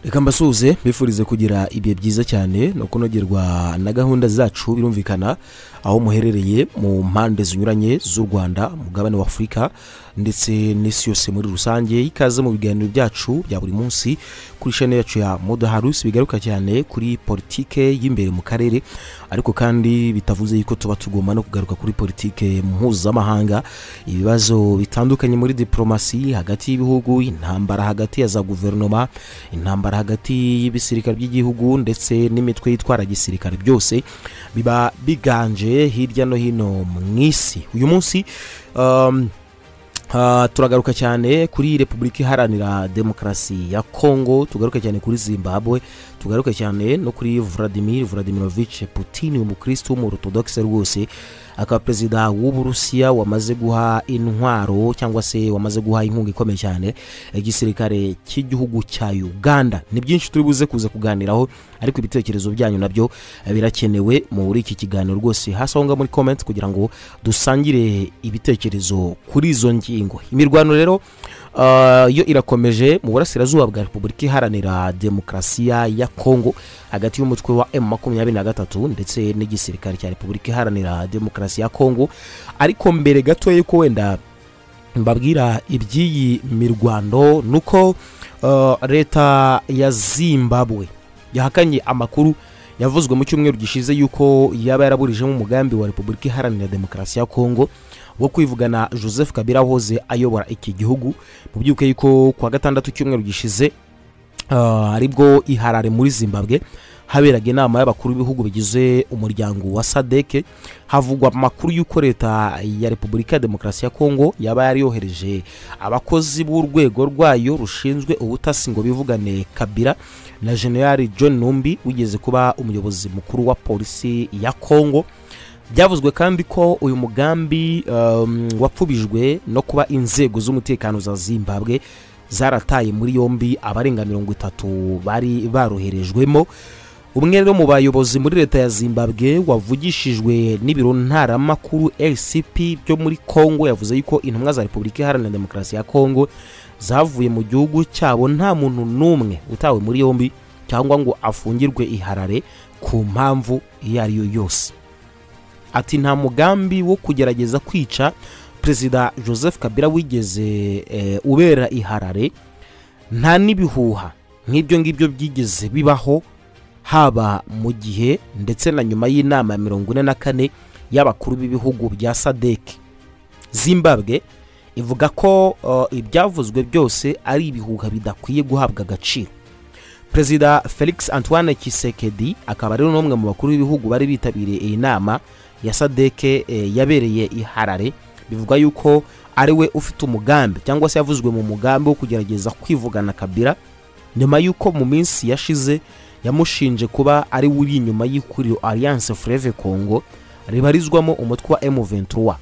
reka mbasuhuze bifurize kugira ibihe byiza cyane no kunogerwa na gahunda zacu birumvikana aho muherereye mu mpande zinyuranye z'u rwanda mugabane wa afurika ndetse n'isi yose muri rusange ikaze mu biganiro byacu bya buri munsi kuri shene yacu ya modaharusi bigaruka cyane kuri politike y'imbere mu karere ariko kandi bitavuze yuko tuba tugomba no kugaruka kuri politike mpuzamahanga ibibazo bitandukanye muri diporomasi hagati y'ibihugu intambara hagati ya za guverinoma intambara hagati y'ibisirikare by'igihugu ndetse n'imitwe yitwara gisirikare byose biba biganje hirya no hino mu isi uyu munsi um, Uh, turagaruka cyane kuri repubulika iharanira demokarasi ya kongo tugaruka cyane kuri zimbabwe tugaruka cyane no kuri vladimir vladimirovich putin umukristo w'umuorthodoxe rwose akaba perezida w'uburusiya wamaze guha intwaro cyangwa se wamaze guha inkunga ikomeye cyane igisirikare cy'igihugu cya uganda ni byinshi turi buze kuza kuganiraho ariko ibitekerezo byanyu nabyo birakenewe muri iki kiganiro rwose hasi aho ngaho muri komenti kugira ngo dusangire ibitekerezo kuri izo ngingo imirwano rero uh, yo irakomeje mu burasirazuba bwa repubulika iharanira demokarasiya ya kongo hagati y'umutwe wa m makumyabiri na gatatu ndetse n'igisirikare cya repubulika iharanira demokarasi ya kongo ariko mbere gatoya yuko wenda mbabwira iby'iyi mirwano nuko uh, leta ya zimbabwe yahakanye amakuru yavuzwe mu cyumweru gishize yuko yaba yaraburijemo umugambi wa repubulika iharanira demokarasi ya kongo wo kwivugana joseph kabira wahoze ayobora iki gihugu mu by'ukuri yuko kuwa gatandatu cyumweru gishize aribwo iharare muri zimbabwe haberaga inama y'abakuru b'ibihugu bigize umuryango wa sadeke havugwa amakuru y'uko leta ya repubulika ya demokarasi ya kongo yaba yari yohereje abakozi b'urwego rwayo rushinzwe ubutasi ngo bivugane kabira na generali john numbi wigeze kuba umuyobozi mukuru wa polisi ya kongo byavuzwe kandi ko uyu mugambi um, wapfubijwe no kuba inzego z'umutekano za zimbabwe zarataye muri yombi abarenga mirongo itatu bari baroherejwemo umwe rero mu bayobozi muri leta ya zimbabwe wavugishijwe n'ibiro ntaramakuru rcp byo muri kongo yavuze yuko intumwa za repubulika iharanira demokarasi ya kongo zavuye mu gihugu cyabo nta muntu n'umwe utawe muri yombi cyangwa ngo afungirwe iharare ku mpamvu iyo ari yo yose ati nta mugambi wo kugerageza kwica perezida joseph kabila wigeze e, ubera iharare nta n'ibihuha nk'ibyo ngibyo byigeze bibaho haba mu gihe ndetse na nyuma y'inama ya mirongo ine na kane y'abakuru b'ibihugu bya sadek zimbabwe ivuga ko uh, ibyavuzwe byose ari ibihuha bidakwiye guhabwa agaciro perezida felix antoine kisekedi akaba rero n'umwe mu bakuru b'ibihugu bari bitabiriye iyi nama ya sadeke yabereye i harare bivuga yuko ari we ufite umugambi cyangwa se yavuzwe mu mugambi wo kugerageza kwivugana kabira nyuma y'uko mu minsi yashize yamushinje kuba ari we uri inyuma y'ihuriro alliance freve congo ribarizwamo umutwe wa m23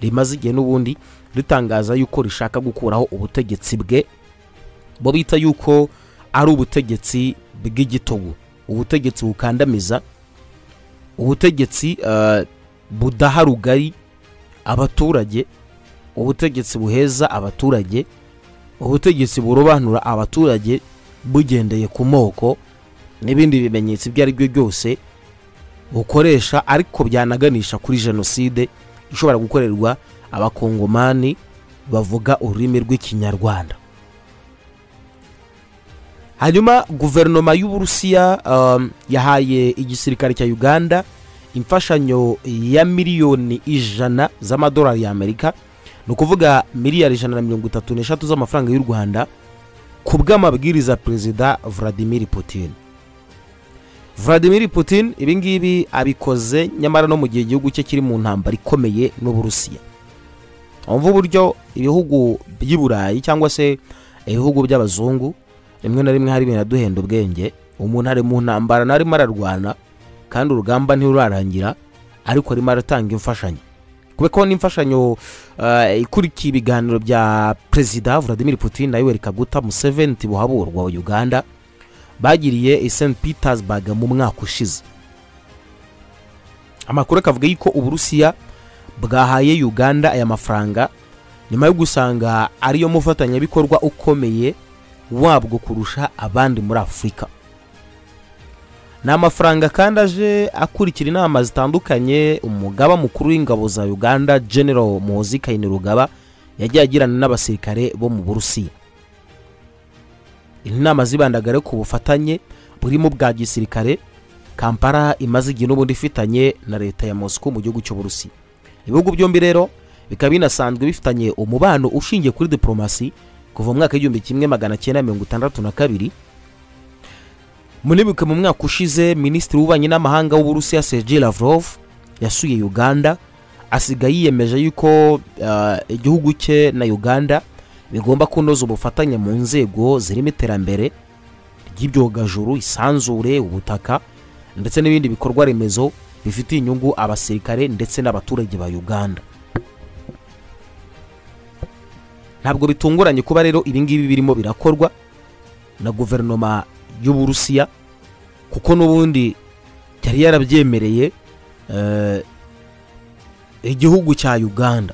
rimaze igihe n'ubundi ritangaza yuko rishaka gukuraho ubutegetsi bwe bo bita yuko ari ubutegetsi bw'igitugu ubutegetsi bukandamiza ubutegetsi uh, budaha rugari abaturage ubutegetsi buheza abaturage ubutegetsi burobanura abaturage bugendeye ku moko n'ibindi bimenyetso ibyo ari byo byose bukoresha ariko byanaganisha kuri jenoside ishobora gukorerwa abakongomani bavuga ururimi rw'ikinyarwanda hanyuma guverinoma y'uburusiya um, yahaye igisirikare cya uganda imfashanyo ya miliyoni ijana z'amadolari y'amerika ni ukuvuga miliyari ijana na mirongo itatu n'eshatu z'amafaranga y'u rwanda ku bw'amabwiriza perezida vladimir putin vladimir putin ibingibi abikoze nyamara no mu gihe igihugu cye kiri mu ntambara ikomeye n'uburusiya wumva uburyo ibihugu by'i burayi cyangwa se ibihugu by'abazungu rimwe na rimwe hari ibintu aduhenda ubwenge umuntu ari mu ntambara ntarimo ararwana kandi urugamba ntirurarangira ariko arimo aratanga imfashanyo kubera ko n'imfashanyo ikurikiye ibiganiro bya perezida vladimir putin na yoweri kaguta museveni buhaburwa wa uganda bagiriye i st petersburg mu mwaka ushize amakuru akavuga yuko uburusiya bwahaye uganda aya mafaranga nyuma yo gusanga ariyo mufatanyabikorwa ukomeye wabwo kurusha abandi muri afurika ni amafaranga kandi aje akurikira inama zitandukanye umugaba mukuru w'ingabo za uganda general muhozi kainerugaba yagiye agirana n'abasirikare bo mu burusiya inama zibandagare ku bufatanye burimo bwa gisirikare kampala imaze igihe n'ubundi ifitanye na leta ya mosco mu gihugu cy'uburusiya ibihugu byombi rero bikaba binasanzwe bifitanye umubano ushingiye kuri diporomasi kuva mu mwaka w'igihumbi kimwe magana cyenda mirongo itandatu na kabiri munibuke mu mwaka ushize minisitiri w'ububanyi n'amahanga w'uburusiya sergei lavrov yasuye uganda asiga yiyemeje yuko uh, igihugu cye na uganda bigomba kunoza ubufatanye mu nzego zirimo iterambere ry'ibyogajuru isanzure ubutaka ndetse n'ibindi bikorwa remezo bifitiye inyungu abasirikare ndetse n'abaturage ba uganda ntabwo bitunguranye kuba rero ibingibi birimo birakorwa na guverinoma y'uburusiya kuko n'ubundi yari yarabyemereye igihugu cya uganda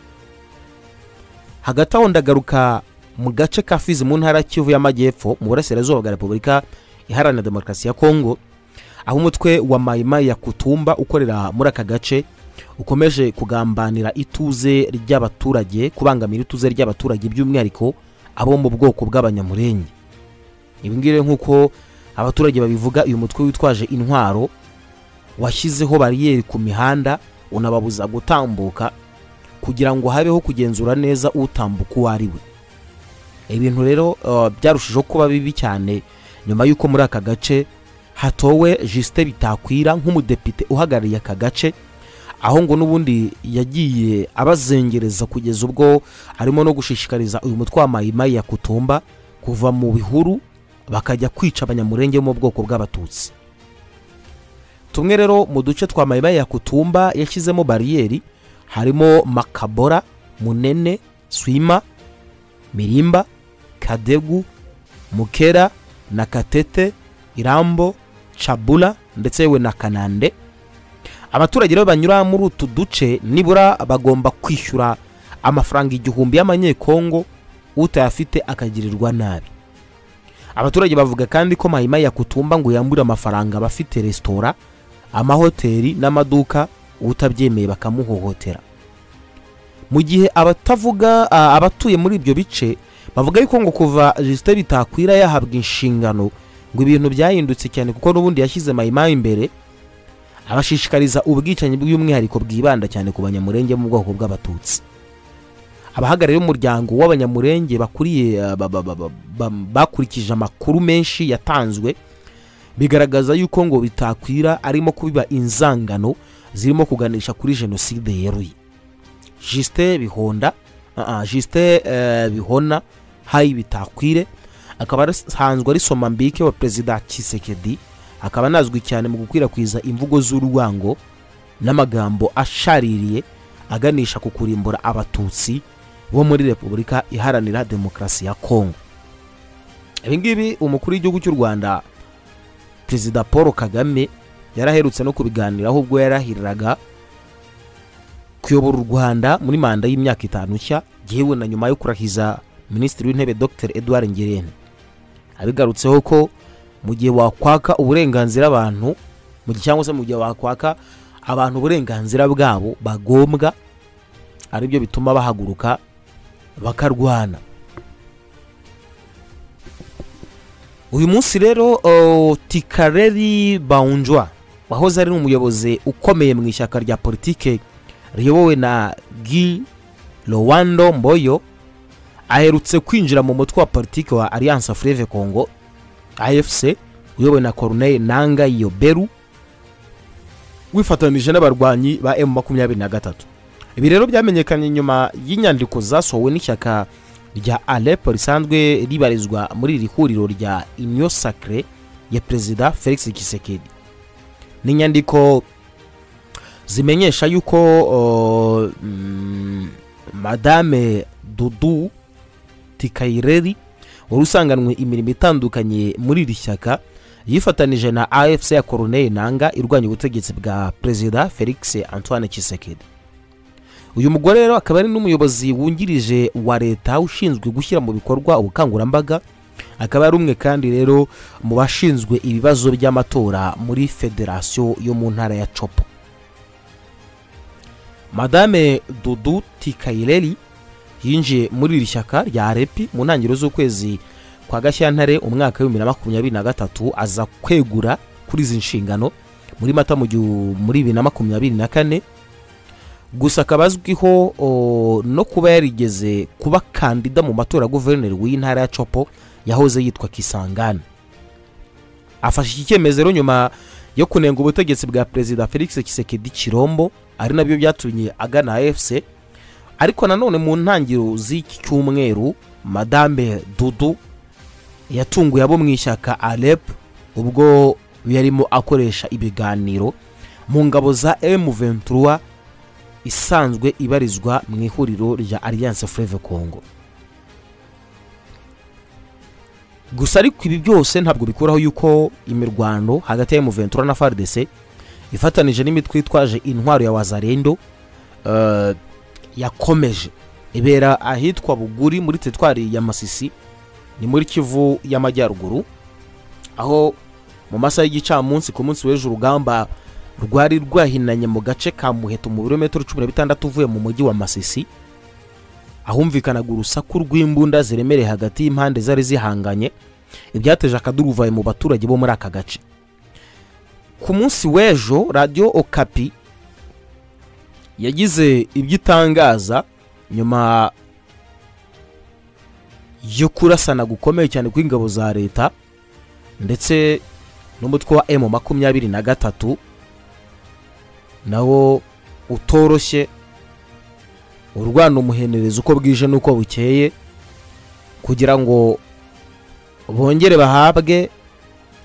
hagati aho ndagaruka mu gace ka fizi mu ntara kivu y'amajyepfo mu burasirazuba bwa repubulika iharanira demokarasi ya kongo aho umutwe wa mayimayi ya kutumba ukorera muri aka gace ukomeje kugambanira ituze ry'abaturage kubangamira ituze ry'abaturage by'umwihariko abo mu bwoko bw'abanyamurenge ibingibi nk'uko abaturage babivuga uyu mutwe witwaje intwaro washyizeho bariyeri ku mihanda unababuza gutambuka kugira ngo habeho kugenzura neza utambuka uwo ari we ibintu rero byarushijeho kuba bibi cyane nyuma y'uko muri aka gace hatowe jisite bitakwira nk'umudepite uhagarariye aka gace aho ngo n'ubundi yagiye abazengereza kugeza ubwo arimo no gushishikariza uyu mutwe wa mayimayi ya kutumba kuva mu bihuru bakajya kwica abanyamurenge bo mu bwoko bw'abatutsi tumwe rero mu duce twa mayimayi ya kutumba yashyizemo bariyeri harimo makabora munene swima mirimba kadegu mukera na katete irambo cabula ndetse yewe na kanande abaturage rero banyura muri utu duce nibura bagomba kwishyura amafaranga igihumbi y'amanyekongo utayafite akagirirwa nabi abaturage bavuga kandi ko mayimayi yakutumba ngo yambure amafaranga abafite resitora amahoteli n'amaduka utabyemeye bakamuhohotera mu gihe abatavuga abatuye muri ibyo bice bavuga yuko ngo kuva jisite bitakwira yahabwa inshingano ngo ibintu byahindutse cyane kuko n'ubundi yashyize mayimayi imbere abashishikariza ubwicanyi bw'umwihariko bwibanda cyane ku banyamurenge mu bwoko bw'abatutsi abahagarariye umuryango w'abanyamurenge bakuriye bakurikije amakuru menshi yatanzwe bigaragaza yuko ngo bitakwira arimo kubiba inzangano zirimo kuganisha kuri jenoside yeruye jisite bihonda jisite bihona hayi bitakwire akaba asanzwe ari somambike wa perezida kisekedi akaba anazwi cyane mu gukwirakwiza imvugo z'urwango n'amagambo ashaririye aganisha ku kurimbura abatutsi bo muri repubulika iharanira demokarasi ya kongo ibingibi umukuru w'igihugu cy'u rwanda perezida paul kagame yaraherutse no kubiganiraho ubwo yarahiriraga kuyobora u rwanda muri manda y'imyaka itanu nshya yewe na nyuma yo kurahiza minisitiri w'intebe dr edouard ngirente abigarutseho ko mu gihe wakwaka uburenganzira abantu mu gihe cyangwa se mu gihe wakwaka abantu uburenganzira bwabo bagombwa ari byo bituma bahaguruka bakarwana uyu munsi rero tikareri bawunjwa wahoze ari umuyobozi ukomeye mu ishyaka rya politike riyobowe na gi rowando mboyo aherutse kwinjira mu mutwe wa politiki wa alliance freve congo afc uyobowe na corneille nanga yoberu wifatanije n'abarwanyi ba emu makumyabiri na gatatu ibi rero byamenyekanye nyuma y'inyandiko zasohowe n'ishyaka rya alepo risanzwe ribarizwa muri iri huriro rya inyo sacre ya perezida felix kisekedi ni inyandiko zimenyesha yuko uh, mm, madame dudu tikayireri wari usanganwe imirimo itandukanye muri iri shyaka yifatanije na afc ya koroneye nanga irwanya ubutegetsi bwa perezida felix antoine kisekedi uyu mugore rero akaba ari n'umuyobozi wungirije wa leta ushinzwe gushyira mu bikorwa ubukangurambaga akaba ari umwe kandi rero mu bashinzwe ibibazo by'amatora muri federasiyo yo mu ntara ya copo madame dudu tikayireri yinjiye muri iri shyaka rya repi mu ntangiriro z'ukwezi kwa gashyantare umwaka w'ibihumbi na makumyabiri na gatatu aza kwegura kuri izi nshingano muri mata mu gihu- muri bibiri na makumyabiri na kane gusa akaba azwiho o, no kuba yarigeze kuba kandida mu matora ya guverineri w'intara ya copo yahoze yitwa kisangani afashe iki cyemezo rero nyuma yo kunenga ubutegetsi bwa perezida felix kisekedi kirombo ari nabyo byatumye agana afc ariko nanone mu ntangiriro z'iki cyumweru madame dudu yatunguye abo mu ishyaka arep ubwo yarimo akoresha ibiganiro mu ngabo za m23 isanzwe ibarizwa mu ihuriro rya alliance fleve congo gusa ariko ibi byose ntabwo bikuraho yuko imirwano hagati ya M23 na FARDC ifatanije n'imitwe yitwaje intwaro ya Wazarendo eh, yakomeje ibera ahitwa Buguri muri teritwari ya Masisi ni muri Kivu y'Amajyaruguru aho mu masaha y'igicamunsi ku munsi w'ejo urugamba rwari rwahinanye mu gace ka Muheto mu birometero cumi na bitandatu uvuye mu mujyi wa Masisi ahumvikanaga urusaku rw'imbunda ziremereye hagati y'impande zari zihanganye ibyateje akaduruvayo mu baturage bo muri aka gace ku munsi w'ejo radiyo okapi yagize ibyo itangaza nyuma yo kurasana gukomeye cyane kw'ingabo za leta ndetse n'umutwe wa emu makumyabiri na gatatu nawo utoroshye urwana umuhenereza uko bwije n'uko bukeye kugira ngo bongere bahabwe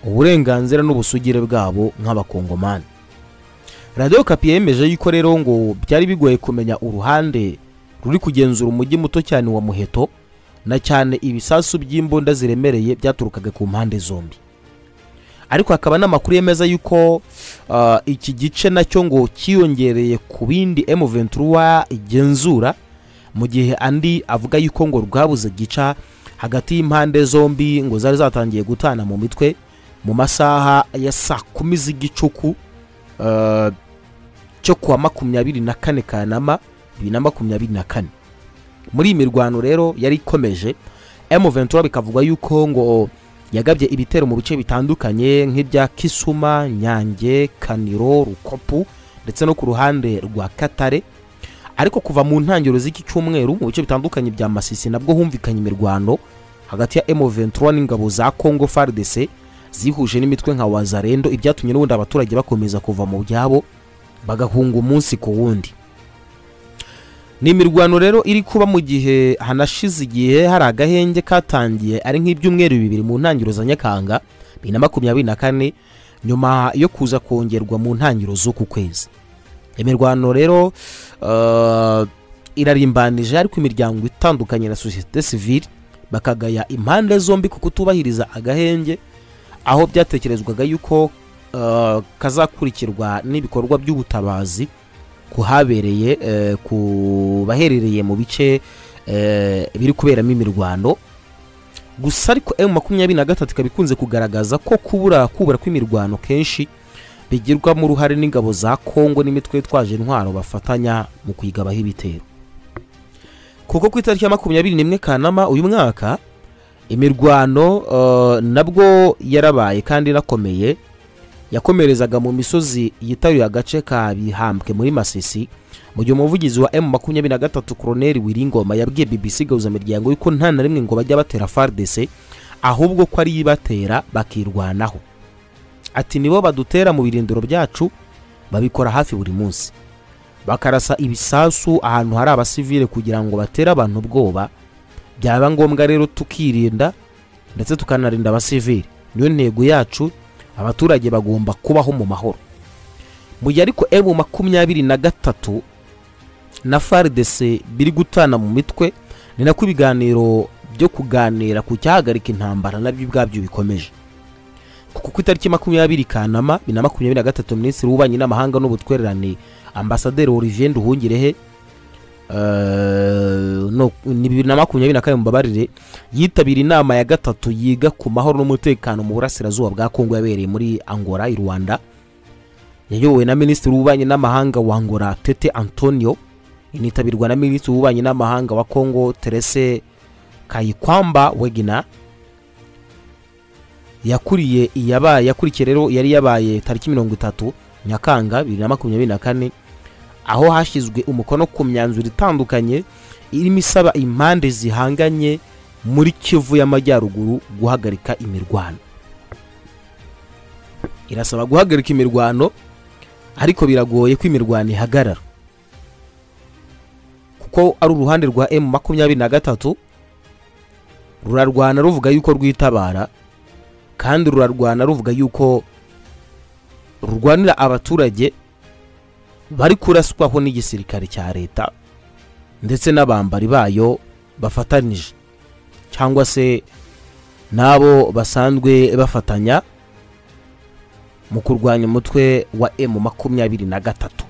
uburenganzira n'ubusugire bwabo nk'abakongomani radiyo kapi yemeje yuko rero ngo byari bigoye kumenya uruhande ruri kugenzura umujyi muto cyane wa muheto na cyane ibisasu by'imbunda ziremereye byaturukaga ku mpande zombi ariko hakaba n'amakuru yemeza yuko ah, iki gice nacyo ngo cyiyongereye ku bindi M23 igenzura mu gihe andi avuga yuko ngo rwabuze gica hagati y'impande zombi ngo zari zatangiye gutana mu mitwe mu masaha ya saa kumi z'igicuku ah, cyo kuwa makumyabiri na kane kanama bibiri na makumyabiri na kane muri iyi mirwano rero yari ikomeje M23 bikavugwa yuko ngo yagabye ibitero mu bice bitandukanye nk'ibya Kisuma, Nyange, Kaniro, Rukopu ndetse no ku ruhande rwa Katare ariko kuva mu ntangiriro z'iki cyumweru mu bice bitandukanye bya Masisi nabwo humvikanye imirwano hagati ya M23 n'ingabo za Congo FARDC zihuje n'imitwe nka Wazarendo ibyatumye n'ubundi abaturage bakomeza kuva mu byabo bagahunga umunsi ku wundi ni imirwano rero iri kuba mu gihe hanashize igihe hari agahenge katangiye ari nk'ibyumweru bibiri mu ntangiriro za nyakanga bibiri na makumyabiri na kane nyuma yo kuza kongerwa mu ntangiriro z'uku kwezi imirwano rero eh, irarimbanije ariko imiryango itandukanye na sosiyete sivile bakagaya impande zombi ku kutubahiriza agahenge aho byatekerezwaga yuko eh, kazakurikirwa n'ibikorwa by'ubutabazi ku habereye eh, ku baherereye mu bice eh, biri kuberamo imirwano gusa ariko emu makumyabiri na gatatu ikaba ikunze kugaragaza ko kubura kubura kw'imirwano kenshi bigirwamo uruhare n'ingabo za kongo n'imitwe yitwaje intwaro bafatanya mu kuyigabaho ibitero kuko ku itariki ya makumyabiri n'imwe kanama uyu mwaka imirwano eh, nabwo yarabaye kandi inakomeye yakomerezaga mu misozi yitaruye agace ka bihambwe muri masisi mu gihe umuvugizi wa m makumyabiri na gatatu koroneri wiringoma yabwiye bbc gahuzamiryango yuko nta na rimwe ngo bajya batera fardc ahubwo ko ari ibatera bakirwanaho ati nibo badutera mu birindiro byacu babikora hafi buri munsi bakarasa ibisasu ahantu hari abasivile kugira ngo batere abantu ubwoba byaba ngombwa rero tukirinda ndetse tukanarinda abasivili niyo ntego yacu abaturage bagomba kubaho mu mahoro mu gihe ariko emu makumyabiri na gatatu na faridese biri gutana mu mitwe ni nako ibiganiro byo kuganira ku cyahagarika intambara nabyo ubwabyo bikomeje kuko ku itariki makumyabiri kanama bibiri na makumyabiri na gatatu minisitiri w'ububanyi n'amahanga n'ubutwererane ambasaderi olivier nduhungirehe eh, no ni bibiri na makumyabiri na kane mubabarire yitabira inama ya gatatu yiga ku mahoro n'umutekano mu burasirazuba bwa kongo yabereye muri angola i rwanda yayobowe na minisitiri w'ububanyi n'amahanga wa angola tete antonio initabirwa na minisitiri w'ububanyi n'amahanga wa kongo terese kayikwamba wegina yakuriye iyabaye yakurikiye rero yari yabaye tariki mirongo itatu nyakanga bibiri na makumyabiri na kane aho hashyizwe umukono ku myanzuro itandukanye irimo isaba impande zihanganye muri kivu y'amajyaruguru guhagarika imirwano irasaba guhagarika imirwano ariko biragoye ko imirwano ihagarara kuko ari uruhande rwa emu makumyabiri na gatatu rurarwana ruvuga yuko rwitabara kandi rurarwana ruvuga yuko rurwanira abaturage bari kuraswaho n'igisirikare cya leta ndetse n'abambari bayo bafatanije cyangwa se n'abo basanzwe bafatanya mu kurwanya umutwe wa emu makumyabiri na gatatu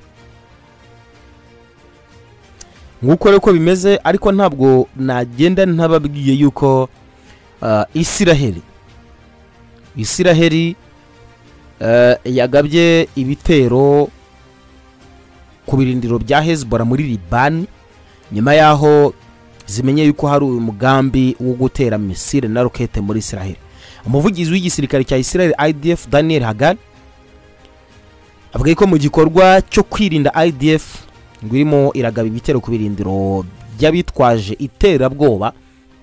nk'uko rero ko bimeze ariko ntabwo nagenda ntababwiye yuko isiraheli isiraheli yagabye ibitero ku birindiro bya hezibora muri libani nyuma y'aho zimenye yuko hari umugambi wo gutera misire na rokete muri isiraheli umuvugizi w'igisirikare cya isiraheli idf daniel hagan avuga ko mu gikorwa cyo kwirinda idf ngo irimo iragaba ibitero ku birindiro by'abitwaje iterabwoba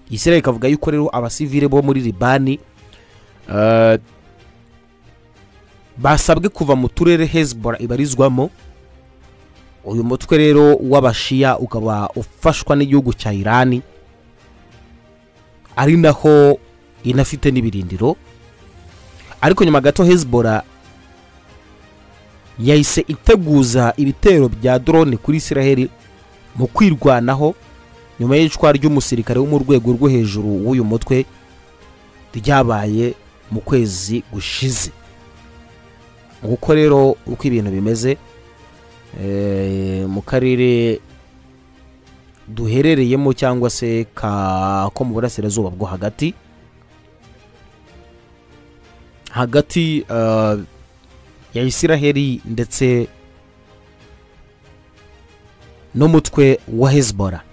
isiraheli ikavuga yuko rero abasivile bo muri libani basabwe kuva mu turere hezibora ibarizwamo uyu mutwe rero w'abashiya ukaba ufashwa n'igihugu cya irani ari naho inafite n'ibirindiro ariko nyuma gato hezibora yahise iteguza ibitero bya drone kuri isiraheli mu kwirwanaho nyuma y'icwa ry'umusirikare wo mu rwego rwo hejuru w'uyu mutwe ryabaye mu kwezi gushize nguko rero uko ibintu bimeze mu karere duherereyemo cyangwa se ko mu burasirazuba bwo hagati hagati ya isiraheli ndetse n'umutwe wa hezibora